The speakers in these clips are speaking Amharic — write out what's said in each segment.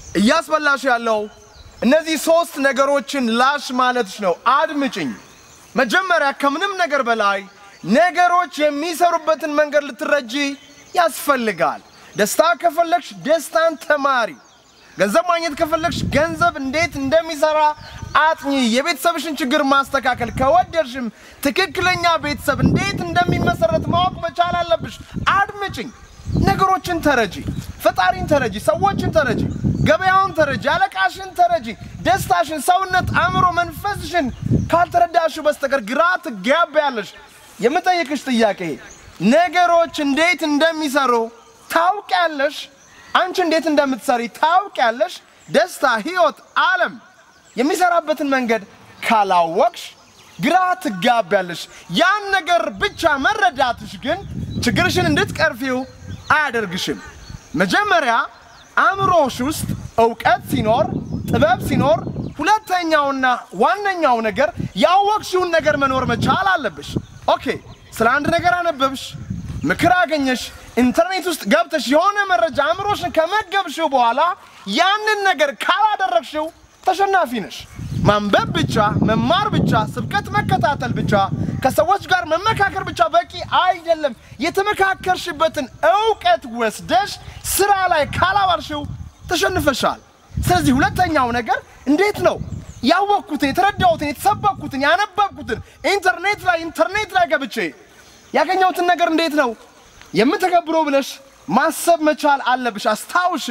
እያስበላሽ ያለው እነዚህ ሶስት ነገሮችን ላሽ ማለትሽ ነው። አድምጭኝ። መጀመሪያ ከምንም ነገር በላይ ነገሮች የሚሰሩበትን መንገድ ልትረጂ ያስፈልጋል። ደስታ ከፈለግሽ ደስታን ተማሪ። ገንዘብ ማግኘት ከፈለግሽ ገንዘብ እንዴት እንደሚሰራ አጥኚ። የቤተሰብሽን ችግር ማስተካከል ከወደድሽም ትክክለኛ ቤተሰብ እንዴት እንደሚመሰረት ማወቅ መቻል አለብሽ። አድምጭኝ። ነገሮችን ተረጂ፣ ፈጣሪን ተረጂ፣ ሰዎችን ተረጂ፣ ገበያውን ተረጂ፣ አለቃሽን ተረጂ። ደስታሽን፣ ሰውነት፣ አእምሮ፣ መንፈስሽን ካልተረዳሽው በስተቀር ግራ ትጋቢያለሽ። የምጠይቅሽ ጥያቄ ነገሮች እንዴት እንደሚሰሩ ታውቂያለሽ? አንቺ እንዴት እንደምትሰሪ ታውቂያለሽ? ደስታ፣ ህይወት፣ ዓለም የሚሰራበትን መንገድ ካላወቅሽ ግራ ትጋቢያለሽ። ያን ነገር ብቻ መረዳትሽ ግን ችግርሽን እንድትቀርፊው አያደርግሽም። መጀመሪያ አእምሮሽ ውስጥ እውቀት ሲኖር፣ ጥበብ ሲኖር፣ ሁለተኛውና ዋነኛው ነገር ያወቅሽውን ነገር መኖር መቻል አለብሽ። ኦኬ፣ ስለ አንድ ነገር አነበብሽ፣ ምክር አገኘሽ፣ ኢንተርኔት ውስጥ ገብተሽ የሆነ መረጃ አእምሮሽን ከመገብሽው በኋላ ያንን ነገር ካላደረግሽው ተሸናፊ ነሽ። ማንበብ ብቻ፣ መማር ብቻ፣ ስብከት መከታተል ብቻ፣ ከሰዎች ጋር መመካከር ብቻ በቂ አይደለም። የተመካከርሽበትን እውቀት ወስደሽ ስራ ላይ ካላዋልሽው ተሸንፈሻል። ስለዚህ ሁለተኛው ነገር እንዴት ነው ያወቅኩትን፣ የተረዳሁትን፣ የተሰበኩትን፣ ያነበብኩትን ኢንተርኔት ላይ ኢንተርኔት ላይ ገብቼ ያገኘሁትን ነገር እንዴት ነው የምተገብረው ብለሽ ማሰብ መቻል አለብሽ። አስታውሺ፣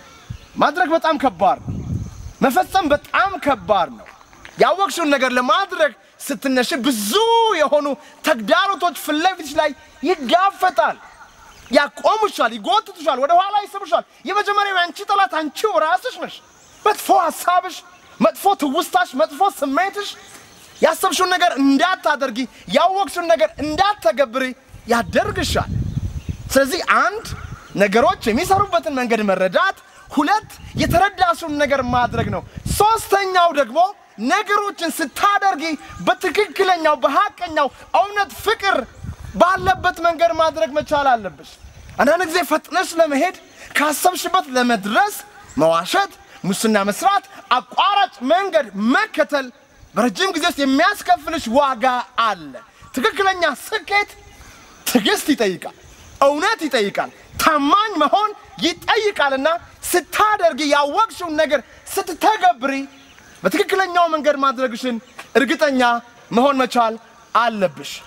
ማድረግ በጣም ከባድ ነው። መፈጸም በጣም ከባድ ነው። ያወቅሽውን ነገር ለማድረግ ስትነሽ ብዙ የሆኑ ተግዳሮቶች ፊት ለፊትሽ ላይ ይጋፈጣል። ያቆሙሻል፣ ይጎትቱሻል፣ ወደ ኋላ ይስብሻል። የመጀመሪያው አንቺ ጠላት አንቺው ራስሽ ነሽ። መጥፎ ሀሳብሽ፣ መጥፎ ትውስታሽ፣ መጥፎ ስሜትሽ ያሰብሽውን ነገር እንዳታደርጊ፣ ያወቅሽውን ነገር እንዳትተገብሪ ያደርግሻል። ስለዚህ አንድ ነገሮች የሚሰሩበትን መንገድ መረዳት፣ ሁለት የተረዳሽውን ነገር ማድረግ ነው። ሶስተኛው ደግሞ ነገሮችን ስታደርጊ በትክክለኛው በሀቀኛው እውነት ፍቅር ባለበት መንገድ ማድረግ መቻል አለብሽ። አንዳንድ ጊዜ ፈጥነሽ ለመሄድ ካሰብሽበት ለመድረስ መዋሸት፣ ሙስና መስራት፣ አቋራጭ መንገድ መከተል በረጅም ጊዜ ውስጥ የሚያስከፍልሽ ዋጋ አለ። ትክክለኛ ስኬት ትዕግስት ይጠይቃል፣ እውነት ይጠይቃል፣ ታማኝ መሆን ይጠይቃልና ስታደርጊ ያወቅሽውን ነገር ስትተገብሪ በትክክለኛው መንገድ ማድረግሽን እርግጠኛ መሆን መቻል አለብሽ።